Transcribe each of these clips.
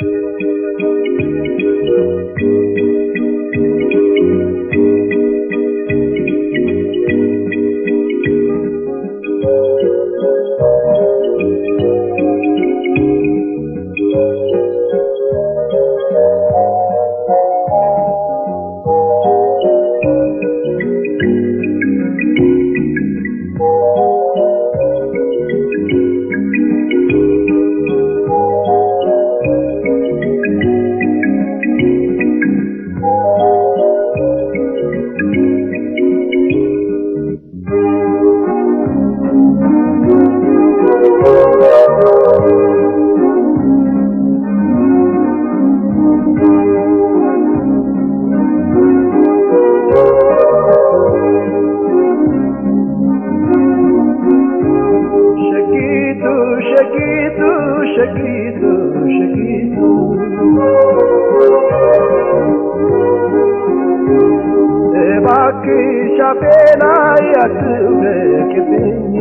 ሸቂቱ ሸቂቱ ሸቂቱ ሸቂቱ እባክሽ አፌ ላይ አትውደቅብኝ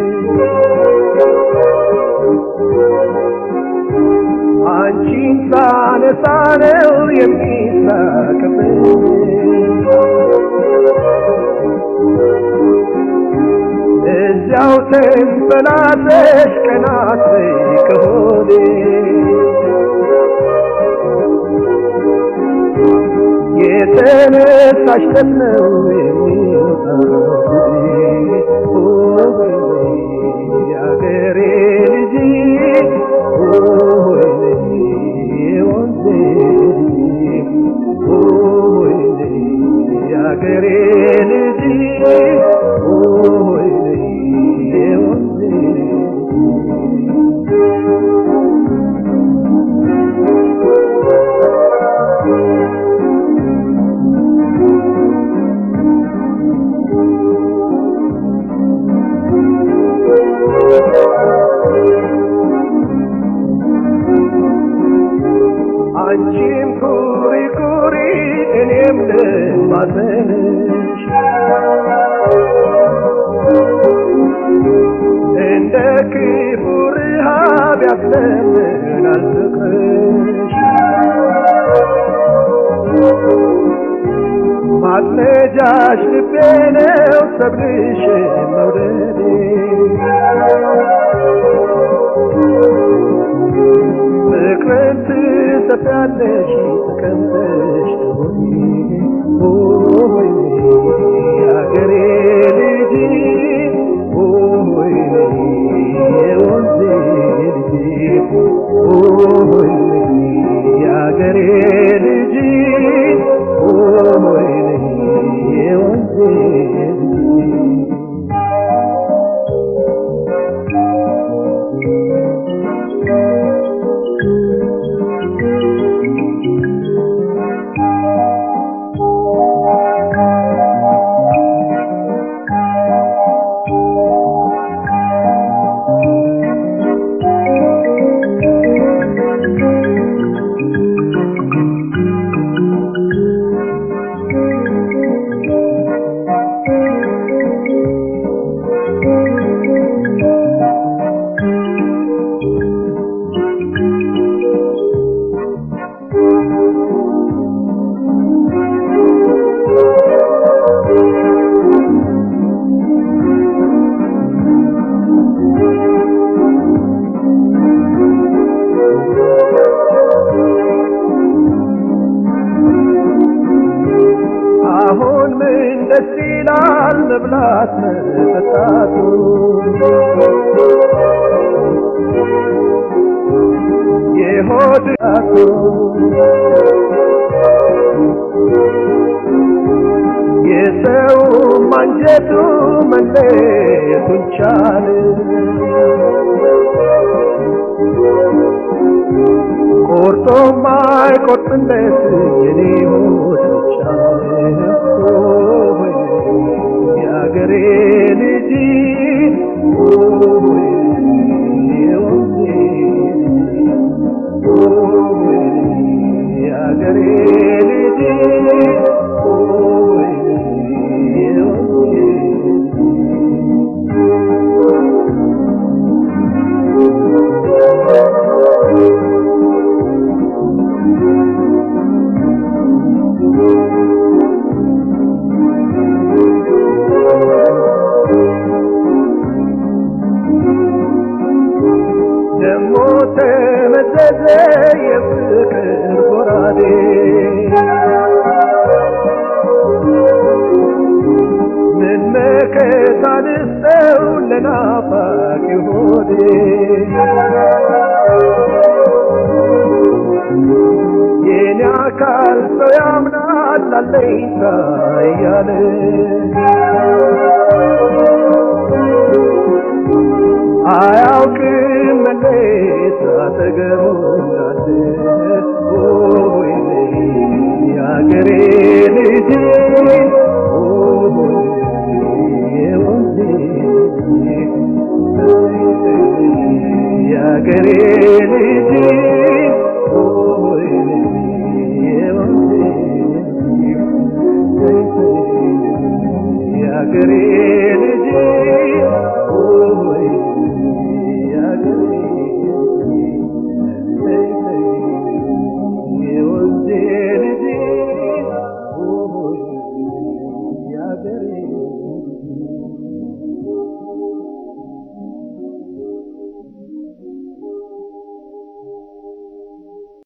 አንቺን ሳነሳ ነው የሚሳቅብኝ እዚያው ተንፈላሰሽ ቀናት ከሆዴ የተነሳሽ ለት ነው የሚወጣው የአገሬ ልጅ የወንዜ ልጅ የአገሬ ልጅ የወንዜ አንቺም ኩሪ ኩሪ እኔም ልማዘንሽ እንደ ክፉ ረሃብ ያስለምናል ፍቅርሽ ማጥመጃሽ ልቤ ነው ሰብልሽ መውደዴ ፍቅርን ትሰፊያለሽ ተቀምጠሽ ሆይ የአገሬ ልጅ ሆይ የወንዜ ልጅ ሆይ የአገሬ ልጅ ሆይ የወንዜ ልጅ አሁን ምን ደስ ይላል መብላት መጠጣቱ የሆድቱ የሰው ማንጀቱ መለየቱን ቻለ ቆርጦ ማይቆርጥለት የኔ ሆድ ቻለ የአገሬ ልጅ ሆይ የወንዜ ሆይ የአገሬ ልጅ ሆይ የወንዜ ተመዘዘ የፍቅር ጎራዴ ምን መከታ ልስጠው ለናፋቂ ሆዴ የኔ አካል ሰው ያምናል አለኝታ እያለ አያውቅም መለየት አጠገቡ እንዳለ ሆይ የአገሬ ልጅ የወንዜ የአገሬ ልጅ ሆይ የወንዜ የአገሬ